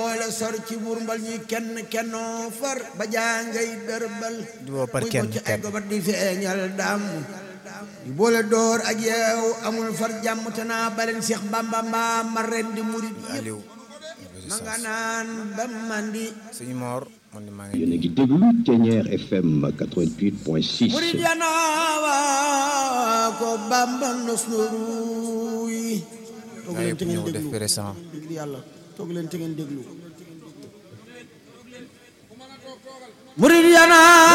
boole sor ci murmbal ñi kenn kennoo far ba jàngay dërbal di woo par muy kenn bocc ay kenn gobar di feeñal dàmm di boole door ak yeew amul far jàmm te naa baleen Seex Bamba mbaa ma ren di murit yëpp Aliou ma nga naan ba mandi sëñ Mor man di maa ngi yéen a ngi déglu Ténière FM 88.6 murit yanaawa ko Bamba nos nuruy toog gaa leen yëpp te ngeen ñëw def déglu présent déglu yàlla toog leen te ngeen déglu murit yanaawa